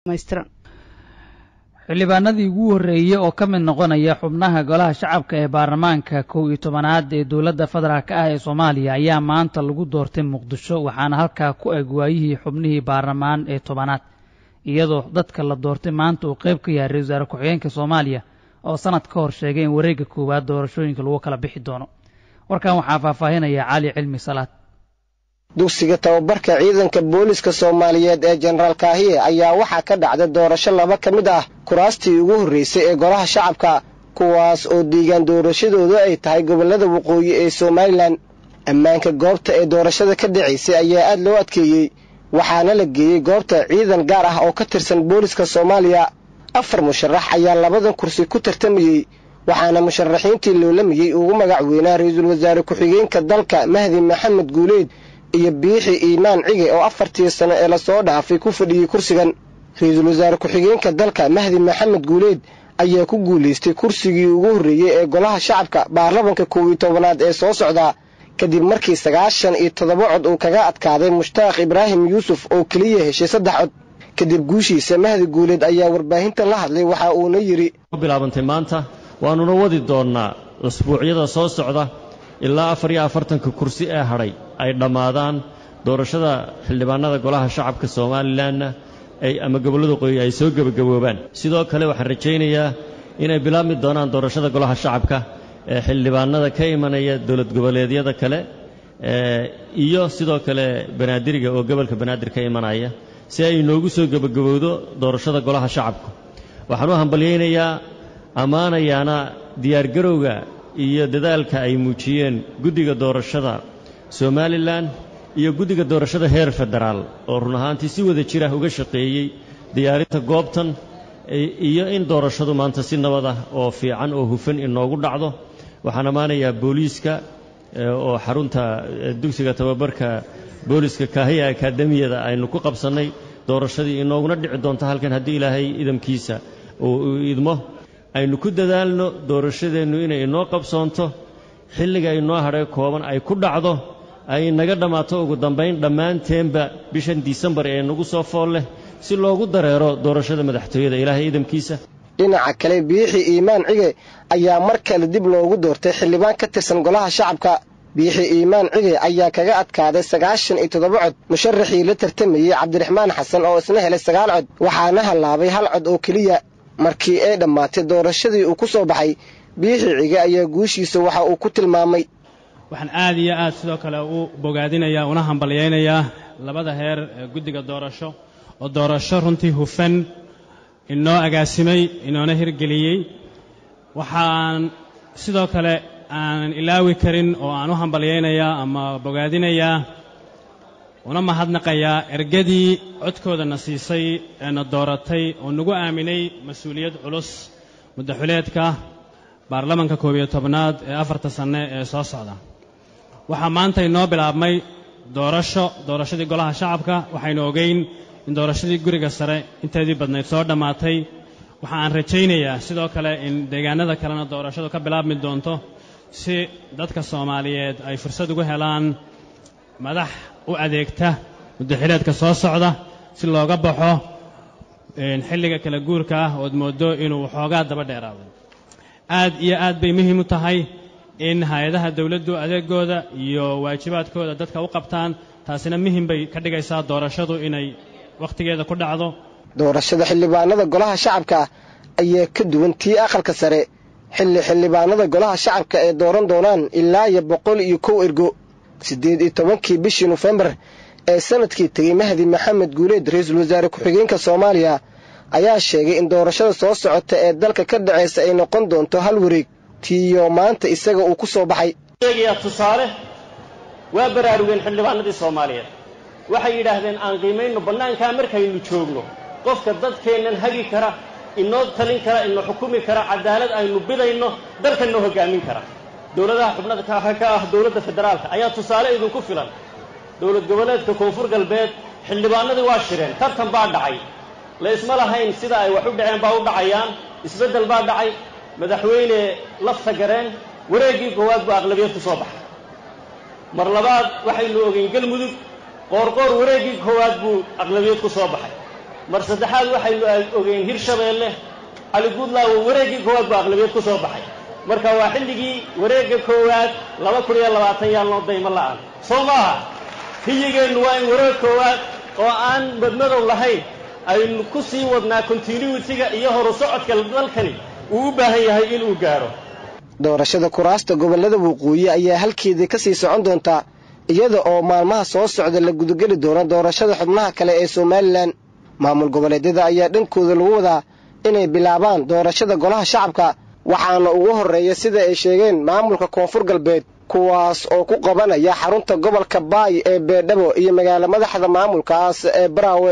maystiran xildhibaanadii ugu horreeyey oo ka mid noqonaya xubnaha golaha shacabka ee baarlamaanka kow iyo tobanaad ee dowladda federaalk ah ee soomaaliya ayaa maanta lagu doortay muqdisho waxaana halkaa ku eg waayihii xubnihii baarlamaan ee tobanaad iyadoo dadka la doortay maanta uu qayb ka yahay ra-isul wasaare ku-xigeenka soomaaliya oo sanad ka hor sheegay in wareegga koowaad doorashooyinka lagu kala bixi doono warkan waxaa faahfaahinaya cali cilmi salaad dugsiga tababarka ciidanka booliska soomaaliyeed ee jenaraal kaahiye ayaa waxaa ka dhacday doorasho laba ka mid ah kuraastii ugu horreysay ee golaha shacabka kuwaas oo diigaan doorashadoodu ay tahay gobollada waqooyi ee somalilan ammaanka goobta ee doorashada ka dhacaysay ayaa aad loo adkeeyey waxaana la geeyey goobta ciidan gaar ah oo ka tirsan booliska soomaaliya afar musharax ayaa labadan kursi ku tartamayey waxaana musharaxiintii loolamayey ugu magac weynaa ra-iisul wasaare ku-xigeenka dalka mahdi maxamed guuleyd iyo biixi iimaan cige oo afartii sano ee lasoo dhaafay ku fadhiyey kursigan ra-iisul wasaare ku-xigeenka dalka mahdi maxamed guuleyd ayaa ku guulaystay kursigii ugu horreeyey ee golaha shacabka baarlamanka kow iyo tobanaad ee soo socda kadib markii sagaashan iyo toddoba cod uu kaga adkaaday mushtaaq ibraahim yuusuf oo keliya heshay saddex cod kadib guushiisa mahdi guuleed ayaa warbaahinta la hadlay waxa uuna yidhi bilaabantay maanta waannuna wadi doonnaa usbuucyada soo socda ilaa afar iyo afartanka kursi ee hadhay ay dhammaadaan doorashada xildhibaanada golaha shacabka somalilanna ay ama gobollada qoyi ay soo gebagaboobaan sidoo kale waxaan rajaynayaa inay bilaabmi doonaan doorashada golaha shacabka ee xildhibaanada ka imanaya dowlad goboleedyada kale iyo sidoo kale banaadiriga oo gobolka banaadir ka imanaya si ay inoogu soo gebagabowdo doorashada golaha shacabka waxaan u hambalyaynayaa ammaanayaana diyaargarowga iyo dadaalka ay muujiyeen guddiga doorashada somalilan iyo guddiga doorashada heer federaal oo run ahaantii si wada jira uga shaqeeyey diyaarinta goobtan iyo in doorashadu maanta si nabad ah oo fiican oo hufan inoogu dhacdo waxaan ammaanayaa booliiska oo xarunta dugsiga tababarka booliiska kaahiya akaademiyada aynu ku qabsannay doorashadii inooguna dhici doonto halkan haddii ilaahay idamkiisa uu idmo aynu ku dadaalno doorashadeennu inay inoo qabsoonto xilliga inoo hadhay kooban ay ku dhacdo ay naga dhammaato ugu dambayn dhammaanteenba bishan disembar ee nagu soo fool leh si loogu dareero doorashada madaxtooyada ilaahay idamkiisa dhinaca kale biixi iimaan cige ayaa mar kale dib loogu doortay xildhibaan ka tirsan golaha shacabka biixi iimaan cige ayaa kaga adkaaday sagaashan iyo toddoba cod musharaxii la tartamayey cabdiraxmaan xasan oo isna helay sagaal cod waxaana hallaabay hal cod oo keliya markii ay dhammaatay doorashadii uu ku soo baxay biixi cige ayaa guushiisa waxa uu ku tilmaamay waxaan aad iyo aad sidoo kale u bogaadinayaa una hambalyaynayaa labada heer ee guddiga doorasho oo doorasho runtii hufan inoo agaasimay inoona hirgeliyey waxaan sidoo kale aanan ilaawi karin oo aan u hambalyaynayaa ama bogaadinayaa una mahadnaqayaa ergadii codkoodana siisay eena dooratay oo nagu aaminay mas-uuliyad culus muddaxuleedka baarlamanka koob iyo tobnaad ee afarta sanne ee soo socda waxaa maanta inoo bilaabmay doorasho doorashadii golaha shacabka waxaynu ogeyn in doorashadii guriga sare inteedii badnayd soo dhammaatay waxa aan rajaynayaa sidoo kale in deegaanada kalena doorashadu ka bilaabmi doonto si dadka soomaaliyeed ay fursad ugu helaan madax u adeegta muddaxileedka soo socda si looga baxo xilliga kala guurka ah ood mooddo inuu waxoogaa daba dheeraado aad iyo aad bay muhiim u tahay in hay-adaha dawladdu adeegooda iyo waajibaadkooda dadka u qabtaan taasina muhim bay ka dhigaysaa doorashadu inay wakhtigeeda ku dhacdo doorashada xildhibaanada golaha shacabka ayaa ka duwan tii aqalka sare xilli xildhibaanada golaha shacabka ay dooran doonaan ilaa iyo boqol iyo kow ergo siddeed iyo tobankii bishii nofembar ee sanadkii tegey mahdi maxamed guuleed ra-iisul wasaare ku-xigeenka soomaaliya ayaa sheegay in doorashada soo socota ee dalka ka dhacaysa ay noqon doonto hal wareeg tiiyo maanta isaga uu ku soo baxay sheegayaa tusaale waa baraarugeen xildhibaanadii soomaaliyeed waxay yidhaahdeen aan qiimayno bannaankaa markaynu joogno qofka dadkeennan hagi kara inoo talin kara inoo xukumi kara cadaalad aynu bidayno dalka noo hoggaamin kara dowladaha xubnada ka ah dowladda federaalka ayaa tusaale idinku filan dowlad goboleedka koonfur galbeed xildhibaanadii waa shireen tartan baa dhacay la isma lahayn sida ay wax u dhaceen baa u dhacayaan isbeddel baa dhacay madaxweyne lafta gareen wareeggii koowaad buu aqlabiyad ku soo baxay mar labaad waxaynu ogeyn galmudug qoorqoor wareeggii koowaad buu aqlabiyad ku soo baxay mar saddexaad waxaynu ogeyn hirshabeelle cali guudlaawo wareeggii koowaad baa aqlabiyad ku soo baxay marka waa xilligii wareegga koowaad laba kun iyo labaatan yaal noo daymo la'aan soo maaha hiyigeennu waa in wareeg koowaad oo aan madmadow lahayn aynu ku sii wadnaa continuitiga iyo horu socodka dalkani uu u baahan yahay inuu gaaro doorashada kuraasta gobollada waqooyi ayaa halkeedii ka sii socon doontaa iyada oo maalmaha soo socda la gudageli doono doorashada xubnaha kale ee somalilan maamul goboleedyada ayaa dhankooda lagu wadaa inay bilaabaan doorashada golaha shacabka waxaana ugu horreeya sida ay sheegeen maamulka koonfur galbeed kuwaas oo ku qabanaya xarunta gobolka baay ee beedhabo iyo magaalo madaxda maamulkaas ee baraawe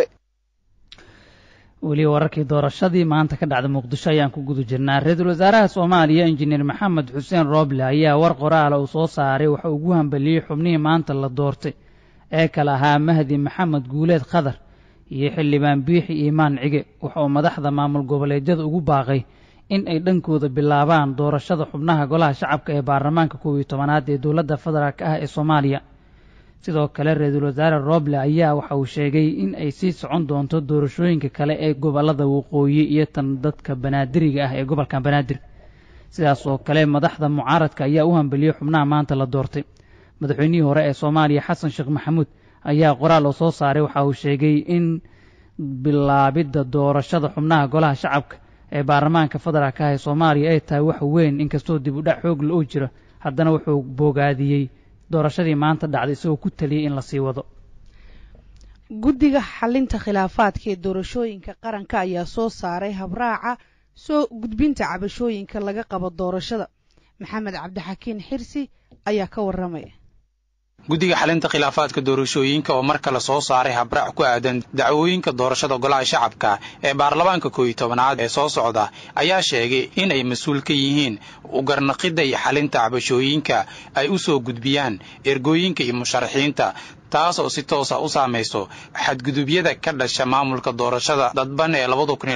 weli wararkii doorashadii maanta ka dhacda muqdisho ayaan ku guda jirnaa ra-iisul wasaaraha soomaaliya injineer maxamed xuseen rooble ayaa war qoraala uu soo saaray waxa ugu hambaliyey xubnihii maanta la doortay ee kale ahaa mahdi maxamed guuleed khadar iyo xildhibaan biixi iimaan cige waxa uu madaxda maamul goboleedyada ugu baaqay in ay dhankooda bilaabaan doorashada xubnaha golaha shacabka ee baarlamaanka koob iyo tobanaad ee dowladda federaalk ah ee soomaaliya sidoo kale ra-iisul wasaare rooble ayaa waxa uu sheegay in ay sii socon doonto doorashooyinka kale ee gobollada waqooyi iyo tan dadka banaadiriga ah ee gobolka banaadir sidaas oo kale madaxda mucaaradka ayaa u hambeliyey xubnaha maanta la doortay madaxweynihii hore ee soomaaliya xasan sheekh maxamuud ayaa qoraal oo soo saaray waxa uu sheegay in bilaabidda doorashada xubnaha golaha shacabka ee baarlamaanka federaalk ah ee soomaaliya ay tahay wax weyn inkastoo dib u dhac xoogla oo jiro haddana wuxuu boogaadiyey doorashadii maanta dhacday isagoo ku taliyey in la sii wado guddiga xalinta khilaafaadka ee doorashooyinka qaranka ayaa soo saaray habraaca soo gudbinta cabashooyinka laga qabo doorashada maxamed cabdixakiin xirsi ayaa ka warramaya guddiga xalinta khilaafaadka doorashooyinka oo mar kale soo saaray habraac ku aadan dacwooyinka doorashada golaha shacabka ee baarlamaanka kooiyo tobanaad ee soo socda ayaa sheegay in ay mas-uul ka yihiin ugarnaqidda iyo xalinta cabashooyinka ay u soo gudbiyaan ergooyinka iyo musharaxiinta taas oo si toosa u saamayso xadgudubyada ka dhasha maamulka doorashada dadban ee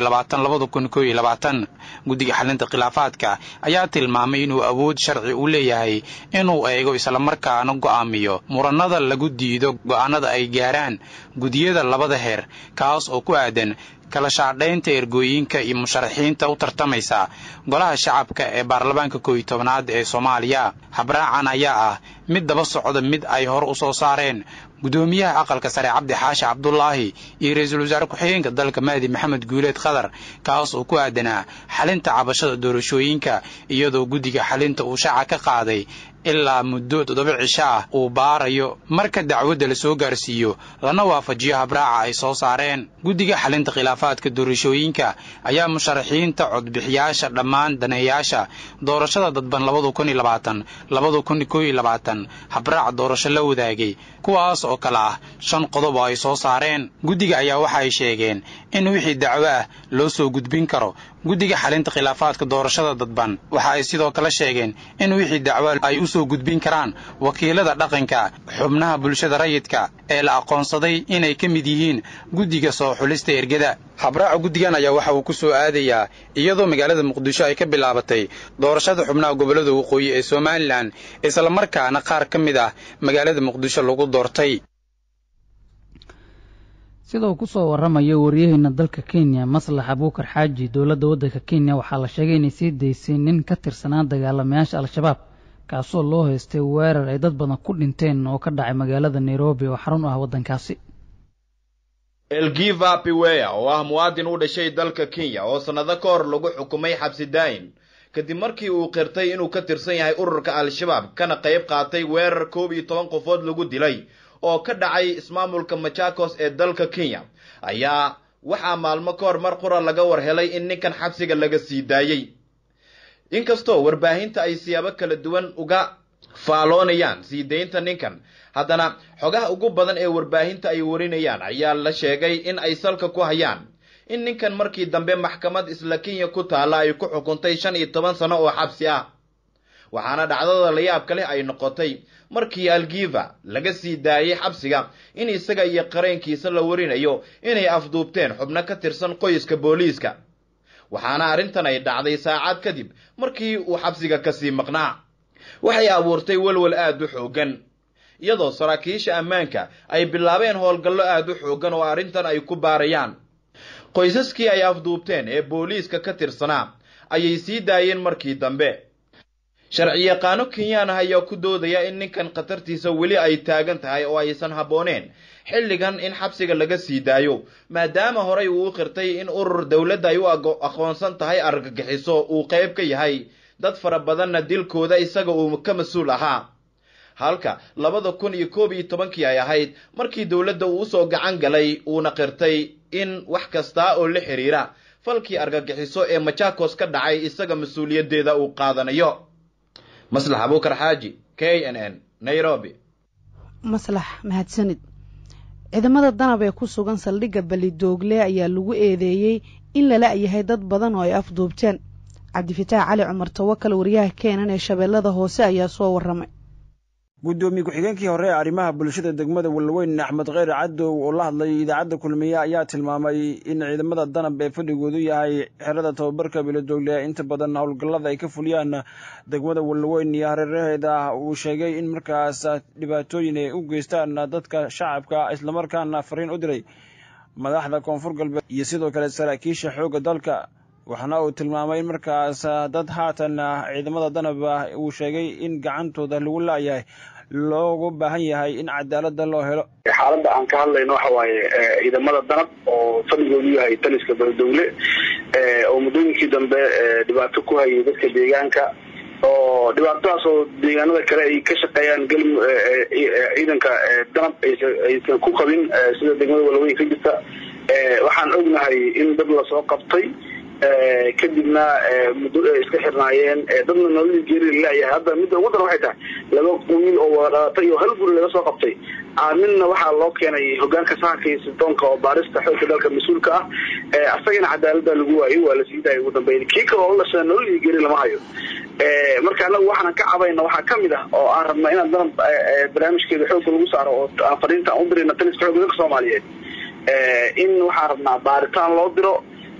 guddiga xalinta khilaafaadka ayaa tilmaamay inuu awood sharci u leeyahay inuu eego islamarkaana go'aamiyo murannada lagu diido go'aanada ay gaaraan gudiyada labada heer kaas oo ku aadan kala shaadhaynta ergooyinka iyo musharaxiinta u tartamaysa golaha shacabka ee baarlamaanka kooiyo tobanaad ee soomaaliya habraacan ayaa ah mid daba socda mid ay hor u soo saareen guddoomiyaha aqalka sare cabdi xaashi cabdulaahi iyo ra-iisul wasaare ku-xigeenka dalka mahdi maxamed guuleed khadar kaas oo ku aadanaa xalinta cabashada doorashooyinka iyadoo guddiga xalinta uu shaaca ka qaaday ilaa muddo toddoba cisho ah uu baarayo marka dacwadda la soo gaarsiiyo lana waafajiyo habraaca ay soo saareen guddiga xalinta khilaafaadka doorashooyinka ayaa musharaxiinta codbixiyaasha dhammaan daneeyaasha doorashada dadban habraac doorasho la wadaagay kuwaas oo kale ah shan qodob oo ay soo saareen guddiga ayaa waxa ay sheegeen in wixii dacwo ah loo soo gudbin karo guddiga xalinta khilaafaadka doorashada dadban waxa ay sidoo kale sheegeen in wixii dacwo ay u soo gudbin karaan wakiilada dhaqanka xubnaha bulshada rayidka ee la aqoonsaday inay ka mid yihiin guddiga soo xulista ergada habraaca guddigan ayaa waxa uu ku soo aadayaa iyadoo magaalada muqdisho ay ka bilaabatay doorashada xubnaha gobollada waqooyi ee somalilan islamarkaana qaar ka mid ah magaalada muqdisho lagu doortay sida uu ku soo warramayo waryaheena dalka kenya maslax abuukar xaaji dowladda waddanka kenya waxaa la sheegay inay sii daysay nin ka tirsanaa dagaalamayaasha al-shabaab kaasoo loo haystay weerar ay dad badan ku dhinteen oo ka dhacay magaalada nairobi oo xarun u ah waddankaasi elgiva piweya oo ah muwaadin u dhashay dalka kenya oo sannado ka hor lagu xukumay xabsi daayin kadib markii uu qirtay inuu ka tirsan yahay ururka al-shabaab kana qayb qaatay weerar koob iyo toban qofood lagu dilay oo ka dhacay ismaamulka machakos ee dalka kenya ayaa waxaa maalmo ka hor mar qura laga war helay in ninkan xabsiga laga sii daayey inkastoo warbaahinta ay siyaabo kala duwan uga faaloonayaan sii daynta ninkan haddana xogaha ugu badan ee warbaahinta ay warinayaan ayaa la sheegay in ay salka ku hayaan in ninkan markii dambe maxkamad isla kenya ku taalla ay ku xukuntay shan iyo toban sano oo xabsi ah waxaana dhacdada layaabka leh ay noqotay markii algiva laga sii daayey xabsiga in isaga iyo qareenkiisa la warinayo inay afduubteen xubno ka tirsan qoyska booliiska waxaana arrintan ay dhacday saacad kadib markii uu xabsiga kasii maqnaa waxay abuurtay welwel aad u xooggan iyadoo saraakiisha ammaanka ay bilaabeen howlgallo aad u xooggan oo arrintan ay ku baarayaan qoysaskii ay afduubteen ee booliiska ka tirsanaa ayay sii daayeen markii dambe sharci yaqaano kenyaan ah ayaa ku doodaya in ninkan khatartiisa weli ay taagan tahay oo aysan habbooneen xilligan in xabsiga laga sii daayo maadaama horey uu u qirtay in urur dowladda ay u aqoonsan tahay argagixiso uu qayb ka yahay dad fara badanna dilkooda isaga uu ka mas-uul ahaa halka labada kun iyo koob iyo tobankii ay ahayd markii dowladda uu usoo gacan galay uuna qirtay in wax kasta oo la xiriira falkii argagixiso ee machakos ka dhacay isaga mas-uuliyaddeeda uu qaadanayo maslax abuukar xaaji k n n nairobi maslax mahadsanid ciidamada danab ee ku sugan saldhigga balidoogle ayaa lagu eedeeyey in lala yahay dad badan oo ay afduubteen cabdifitaax cali cumar tawakal wariyaha keenan ee shabeellada hoose ayaa soo warramay guddoomiye ku-xigeenkii hore ee arrimaha bulshada degmada walweyn axmed kheyr cadow oo la hadlay idaacadda kulmiye ayaa tilmaamay in ciidamada danab ee fadhigoodu yahay xerada tababarka biladoogle inta badan howlgallada ay ka fuliyaan degmada walweyn iyo hareeraheeda uu sheegay in markaas dhibaatooyin ay u geystaan dadka shacabka islamarkaana fariin u diray madaxda koonfur galbeed iyo sidoo kale saraakiisha xoogga dalka waxaana uu tilmaamay in markaas dad haatan ciidamada danab uu sheegay in gacantooda lagu laayahay loogu baahan yahay in cadaalada loo helo xaaladda aan ka hadlayno waxa waaye ciidamada danab oo fadhigoodu yahay taliska beledowle oo muddooyinkii dambe dhibaato ku hayay dadka deegaanka oo dhibaatadaas oo deegaanada kale ay ka shaqeeyaan gal ciidanka danab aysan ku qabin sida degmada walaweyn ka jirta waxaan ognahay in dad lasoo qabtay kadibna muddo ay iska xirnaayeen dadna nololii geeri laleeyahay hadda midda ugu daran waxay tahay laba wiil oo wadaatay oo hal guri laga soo qabtay midna waxaa loo keenay hogaanka sahanka iyo sildoonka oo baarista xoogka dalka mas-uulka ah asagana cadaalada lagu waayay waa la sii daayay ugu dambeyn kii kale oo lasha nololii geeri lama hayo marka anagu waxaan ka cabayna waxaa kamid ah oo aan rabna inaan danab barnaamijkeeda xoogga lagu saaro oo aan fariinta aan u dirayna taliska xoogga dalka soomaaliyeed in waxaan rabnaa baaritaan loo diro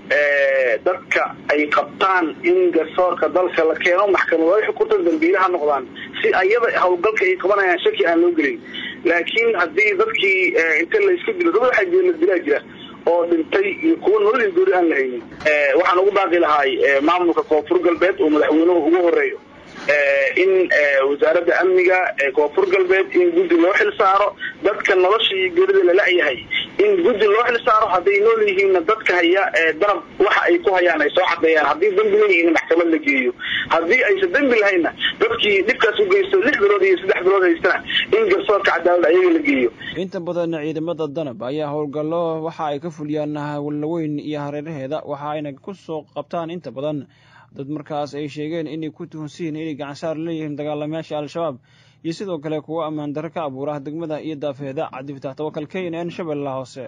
dadka ay qabtaan in garsoorka dalka la keeno maxkamado ay xukunta dambiilaha noqdaan si ayada howlgalka ay qabanayaan shaki aan loo gelin laakiin haddii dadkii inta la iska dilo dad waxaa jira la dilaa jira oo dhintay iyo kuwa nololii goori aan la haynin waxaan ugu baaqi lahaay maamulka koonfur galbeed oo madaxweynuhu ugu horeeyo in wasaaradda amniga ee koonfur galbeed in guddi loo xil saaro dadka nolosha iyo geerida lala-yahay in guddi loo xil saaro hadday nool yihiinna dadka haya danab waxa ay ku hayaan ay soo cadeeyaan haddii dambi leeyihiin maxkamad la geeyo haddii aysan dambi lahaynna dadkii dhibkaas u geysto lix bilood iyo saddex bilood haystana in garsoorka cadaalad ayaga la geeyo inta badan ciidamada danab ayaa howlgallo waxa ay ka fuliyaan wallaweyn iyo hareeraheeda waxa ayna ku soo qabtaan inta badan dad markaas ay sheegeen inay ku tuhunsiyiin inay gacansaar leeyihiin dagaalamayaasha al-shabaab iyo sidoo kale kuwo ammaan darro ka abuura degmada iyo daafeeda cabdifatax tawakal k n n shabeellaha hoose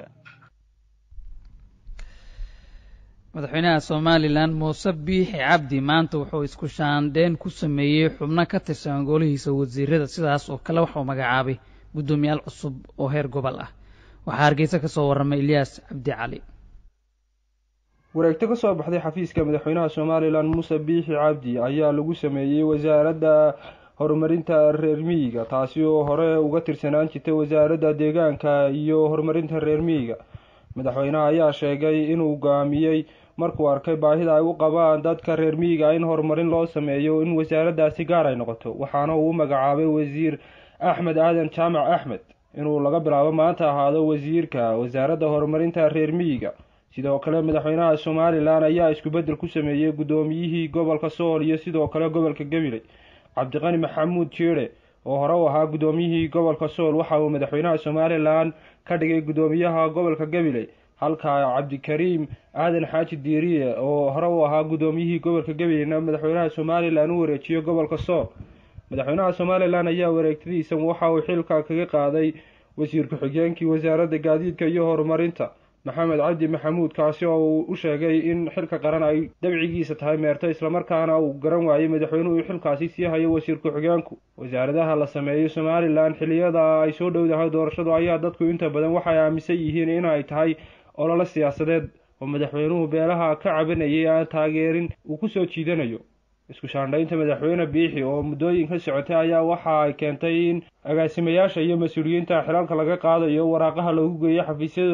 madaxweynaha somalilan muuse biixi cabdi maanta wuxuu isku shaandheyn ku sameeyey xubno ka tirsan golihiisa wasiirada sidaas oo kale waxuu magacaabay guddoomiyaal cusub oo heer gobol ah waxaa hargeysa ka soo warramay ilyaas cabdi cali wareegto ka soo baxday xafiiska madaxweynaha somalilan muuse biixi cabdi ayaa lagu sameeyey wasaaradda horumarinta reer miyiga taasi oo hore uga tirsanaan jirtay wasaaradda deegaanka iyo horumarinta reer miyiga madaxweynaha ayaa sheegay inuu go'aamiyey markuu arkay baahida ay u qabaan dadka reer miyiga in horumarin loo sameeyo in wasaaraddaasi gaar ay noqoto waxaana uu u magacaabay wasiir axmed aadan jaamac axmed inuu laga bilaabo maanta ahaado wasiirka wasaaradda horumarinta reer miyiga sidoo kale madaxweynaha somalilan ayaa isku-beddel ku sameeyey guddoomiyihii gobolka sool iyo sidoo kale gobolka gabiley cabdiqani maxamuud jeere oo hore u ahaa guddoomiyihii gobolka sool waxa uu madaxweynaha somalilan ka dhigay guddoomiyaha gobolka gabiley halka cabdikariim aadan xaaji diiriye oo hore u ahaa guddoomiyihii gobolka gabileyna madaxweynaha somalilan u wareejiyo gobolka sool madaxweynaha somalilan ayaa wareegtadiisa waxa uu xilka kaga qaaday wasiir ku-xigeenkii wasaaradda gaadiidka iyo horumarinta maxamed cabdi maxamuud kaasi oo uu u sheegay in xilka qaran ay dabcigiisa tahay meerto islamarkaana uu garan waayey madaxweynuhu xilkaasi sii hayo wasiir ku-xigeenku wasaaradaha la sameeyey somalilan xiliyada ay soo dhowdahay doorashadu ayaa dadku inta badan waxay aaminsan yihiin inay tahay ololo siyaasadeed oo madaxweynuhu beelaha ka cabanayay aan taageerin uu kusoo jiidanayo isku shaandhaynta madaxweyne biixi oo muddooyin ka socotay ayaa waxa ay keentay in agaasimayaasha iyo mas-uuliyiinta xilalka laga qaadayo waraaqaha lagu geeyo xafiisyadooda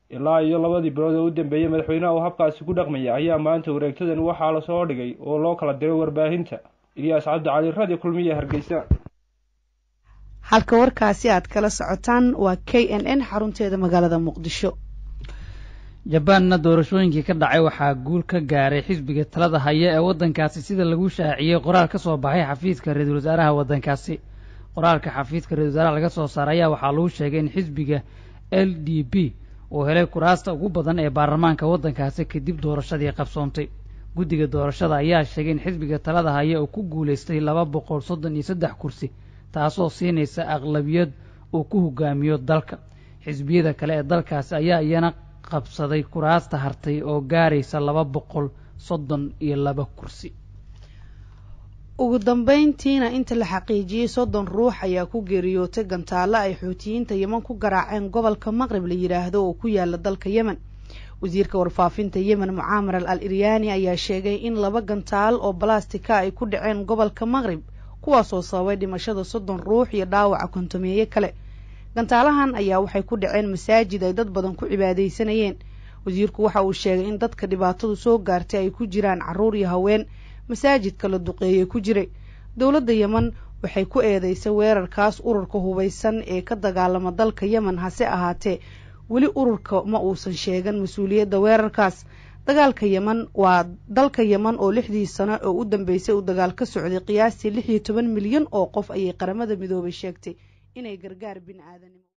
ilaa iyo labadii bilood oo u dambeeyey madaxweynaha uu habkaasi ku dhaqmaya ayaa maanta wareegtadan waxaa lasoo dhigay oo loo kala diray warbaahinta ilyaas cabdi cali radio kulmiye hargeysa halka warkaasi aad kala socotaan waa k n n xarunteeda magaalada muqdisho jabaanna doorashooyinkii ka dhacay waxaa guul ka gaaray xisbiga talada haya ee waddankaasi sida lagu shaaciyey qoraal ka soo baxay xafiiska ra-iisul wasaaraha waddankaasi qoraalka xafiiska ra-isul wasaaraha laga soo saaray ayaa waxaa lagu sheegay in xisbiga l d p uu helay kuraasta ugu badan ee baarlamaanka waddankaasi kadib doorashadii qabsoontay guddiga doorashada ayaa sheegay in xisbiga talada haya uu ku guulaystay laba boqol soddon iyo saddex kursi taasoo siinaysa aqlabiyad uu ku hogaamiyo dalka xisbiyada kale ee dalkaasi ayaa iyana qabsaday kuraasta hartay oo gaaraysa laba boqol soddon iyo laba kursi ugu dambayntiina inta la xaqiijiyey soddon ruux ayaa ku geeriyootay gantaalo ay xuutiyiinta yeman ku garaaceen gobolka maqrib la yidhaahdo oo ku yaala dalka yemen wasiirka warfaafinta yemen mucaamar al al iryaani ayaa sheegay in laba gantaal oo balastika ay ku dhaceen gobolka maqrib kuwaasoo sababay dhimashada soddon ruux iyo dhaawaca kontomeeye kale gantaalahan ayaa waxay ku dhaceen masaajid ay dad badan ku cibaadaysanayeen wasiirku waxa uu sheegay in dadka dhibaatadu soo gaartay ay ku jiraan carruur iyo haween masaajidka la duqeeyey ku jiray dowladda yemen waxay ku eedeysay weerarkaas ururka hubaysan ee ka dagaalama dalka yemen hase ahaatee weli ururka ma uusan sheegan mas-uuliyadda weerarkaas dagaalka yemen waa dalka yemen oo lixdii sano oo u dambeysay uu dagaal ka socday qiyaastii lix iyo toban milyan oo qof ayay qaramada midoobay sheegtay inay gargaar bini aadanimo